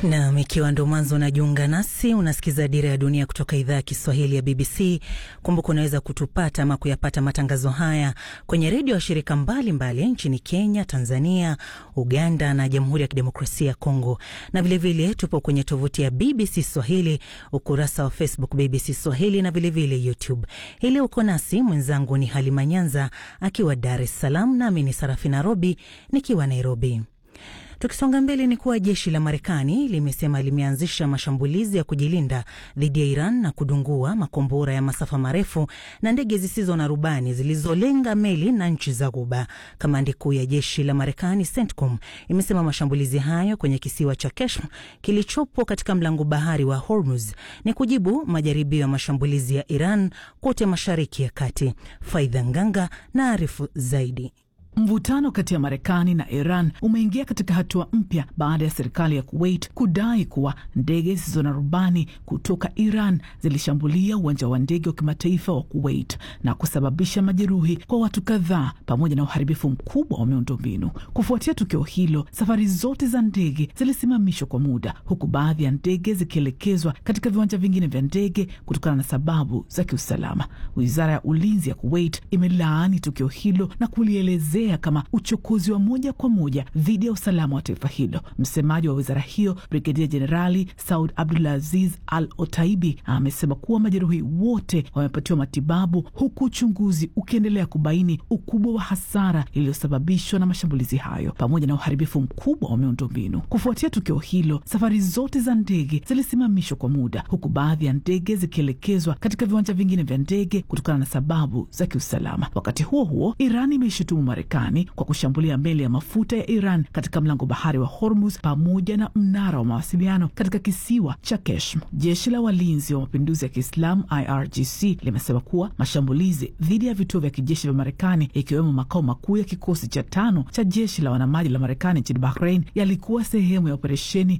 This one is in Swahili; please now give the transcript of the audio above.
Nam, ikiwa ndo mwanzo unajiunga nasi, unasikiza Dira ya Dunia kutoka idhaa ya Kiswahili ya BBC. Kumbuka unaweza kutupata ama kuyapata matangazo haya kwenye redio ya shirika mbalimbali mbali, nchini Kenya, Tanzania, Uganda na Jamhuri ya Kidemokrasia ya Kongo, na vilevile vile, tupo kwenye tovuti ya BBC Swahili, ukurasa wa Facebook BBC Swahili na vilevile vile YouTube. Hili uko nasi, mwenzangu ni Halima Nyanza akiwa Dar es Salaam, nami ni Sarafina Robi nikiwa Nairobi. Tukisonga mbele ni kuwa jeshi la Marekani limesema limeanzisha mashambulizi ya kujilinda dhidi ya Iran na kudungua makombora ya masafa marefu na ndege zisizo na rubani zilizolenga meli na nchi za Ghuba. Kamandi kuu ya jeshi la Marekani CENTCOM imesema mashambulizi hayo kwenye kisiwa cha Keshm kilichopo katika mlango bahari wa Hormuz ni kujibu majaribio ya mashambulizi ya Iran kote Mashariki ya Kati. Faidha Nganga na arifu zaidi. Mvutano kati ya Marekani na Iran umeingia katika hatua mpya baada ya serikali ya Kuwait kudai kuwa ndege zisizo na rubani kutoka Iran zilishambulia uwanja wa ndege wa kimataifa wa Kuwait na kusababisha majeruhi kwa watu kadhaa pamoja na uharibifu mkubwa wa miundombinu. Kufuatia tukio hilo, safari zote za ndege zilisimamishwa kwa muda, huku baadhi ya ndege zikielekezwa katika viwanja vingine vya ndege kutokana na sababu za kiusalama. Wizara ya ulinzi ya Kuwait imelaani tukio hilo na kulielezea kama uchokozi wa moja kwa moja dhidi ya usalama wa taifa hilo. Msemaji wa wizara hiyo Brigedia Jenerali Saud Abdulaziz Al Otaibi amesema kuwa majeruhi wote wamepatiwa matibabu, huku uchunguzi ukiendelea kubaini ukubwa wa hasara iliyosababishwa na mashambulizi hayo pamoja na uharibifu mkubwa wa miundombinu. Kufuatia tukio hilo, safari zote za ndege zilisimamishwa kwa muda, huku baadhi ya ndege zikielekezwa katika viwanja vingine vya ndege kutokana na sababu za kiusalama. Wakati huo huo, Iran imeishutumu Marekani kwa kushambulia meli ya mafuta ya Iran katika mlango bahari wa Hormuz pamoja na mnara wa mawasiliano katika kisiwa cha Keshm. Jeshi la walinzi wa mapinduzi ya Kiislamu IRGC limesema kuwa mashambulizi dhidi ya vituo vya kijeshi vya Marekani ikiwemo makao makuu ya kikosi cha tano cha jeshi la wanamaji la Marekani nchini Bahrain yalikuwa sehemu ya operesheni